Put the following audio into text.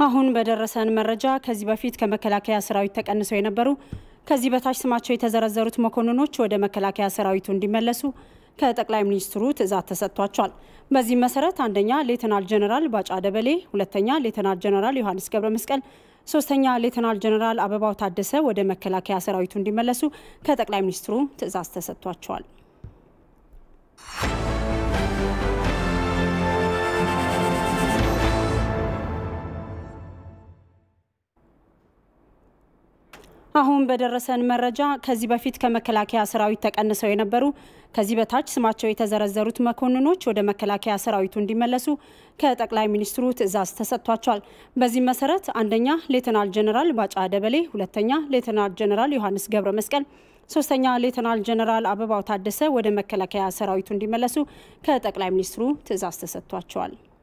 አሁን በደረሰን መረጃ ከዚህ በፊት ከመከላከያ ሰራዊት ተቀንሰው የነበሩ ከዚህ በታች ስማቸው የተዘረዘሩት መኮንኖች ወደ መከላከያ ሰራዊቱ እንዲመለሱ ከጠቅላይ ሚኒስትሩ ትዕዛዝ ተሰጥቷቸዋል። በዚህም መሰረት አንደኛ ሌተናል ጀነራል ባጫ ደበሌ፣ ሁለተኛ ሌተናል ጀነራል ዮሐንስ ገብረ መስቀል፣ ሶስተኛ ሌተናል ጀነራል አበባው ታደሰ ወደ መከላከያ ሰራዊቱ እንዲመለሱ ከጠቅላይ ሚኒስትሩ ትዕዛዝ ተሰጥቷቸዋል። አሁን በደረሰን መረጃ ከዚህ በፊት ከመከላከያ ሰራዊት ተቀንሰው የነበሩ ከዚህ በታች ስማቸው የተዘረዘሩት መኮንኖች ወደ መከላከያ ሰራዊቱ እንዲመለሱ ከጠቅላይ ሚኒስትሩ ትዕዛዝ ተሰጥቷቸዋል። በዚህም መሰረት አንደኛ ሌተናል ጀነራል ባጫ ደበሌ፣ ሁለተኛ ሌተናል ጀነራል ዮሐንስ ገብረ መስቀል፣ ሶስተኛ ሌተናል ጀነራል አበባው ታደሰ ወደ መከላከያ ሰራዊቱ እንዲመለሱ ከጠቅላይ ሚኒስትሩ ትዕዛዝ ተሰጥቷቸዋል።